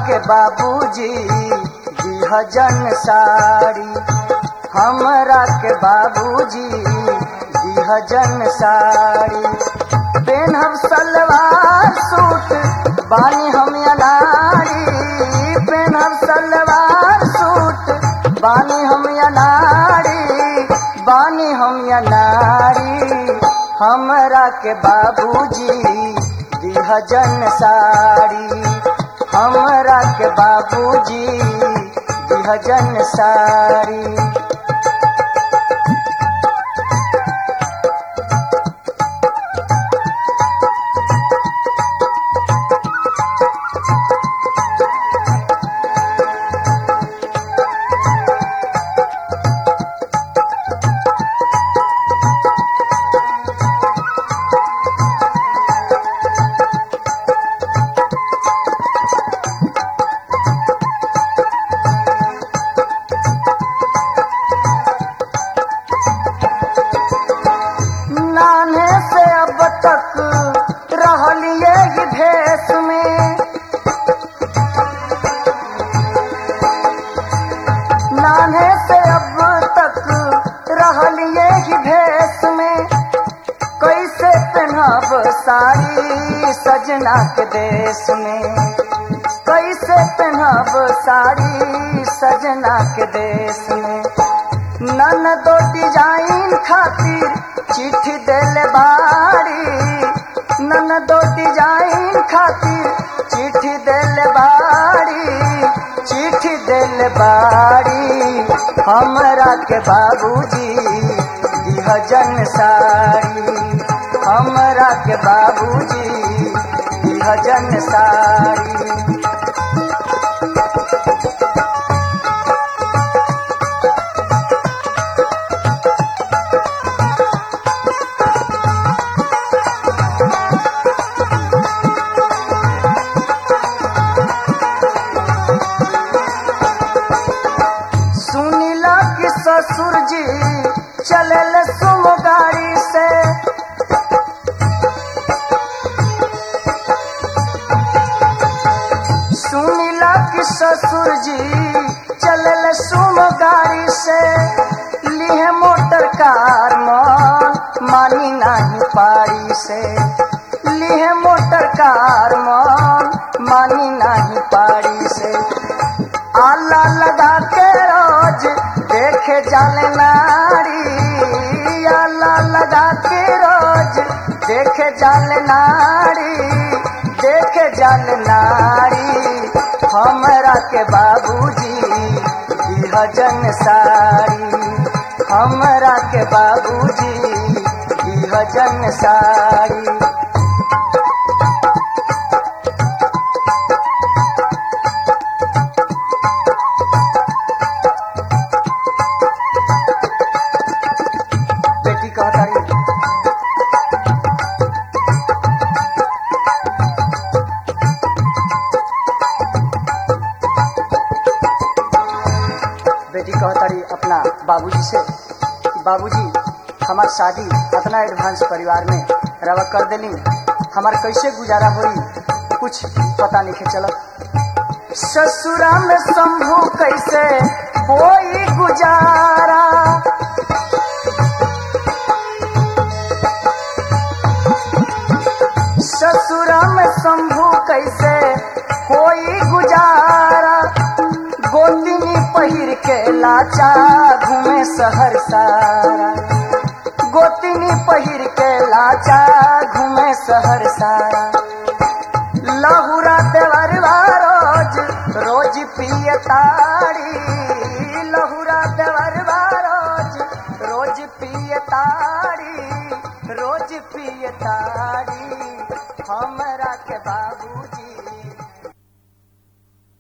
के बाबूजी दिहजन साड़ी हमरा के बाबूजी दिहजन साड़ी पेनहब सलवार सूट बानी हम अनाड़ी पेनहब सलवार सूट बानी हम अनाड़ी बानी हम अनाड़ी हमरा के बाबूजी दिहजन साड़ी हमरा के बाबूजी दिहजन साड़ी नाने से अब तक रहलिए ही भेष में नाने से अब तक रहलिए ही भेष में कैसे पहनब साड़ी सजना के देश में कैसे पहनब साड़ी सजना के देश में नन दो डिजाइन खातिर चिट्ठी देले बाड़ी नन दो डिजाइन खातिर चिट्ठी देले बाड़ी चिट्ठी देले बाड़ी हमरा के बाबूजी दिहजन साड़ी हमरा के बाबूजी दिहजन साड़ी सुनीला कि ससुर जी चलल सुम गाड़ी से सुनीला कि ससुर जी चलल सुम गाड़ी से लिए मोटर कार मन मानी नहीं पारी से लिए मोटर कार मन मानी नहीं पारी से आला लगा के रोज देखे जाले नारी आला लगा के रोज देखे जाले नारी देखे जाले नारी हमरा के बाबूजी दिहजन साड़ी हमरा के बाबूजी दिहजन साड़ी बेटी कहतारी बेटी कहतारी अपना बाबूजी से कि बाबूजी हमार शादी अपना एडवांस परिवार में रवा कर देली हमार कैसे गुजारा होई कुछ पता नहीं चलत ससुरा में शंभू कैसे होई गुजारा ससुरा में शंभू कैसे होई गुजारा गोतिनी पहिर के लाचा घूमे शहर सारा गोतिनी पहिर के लाचा घूमे शहर सारा लहुरा देवरवा रोज रोज पिए ताड़ी लहुरा देवरवा रोज रोज पिए ताड़ी रोज पिए ताड़ी हमरा के बाबूजी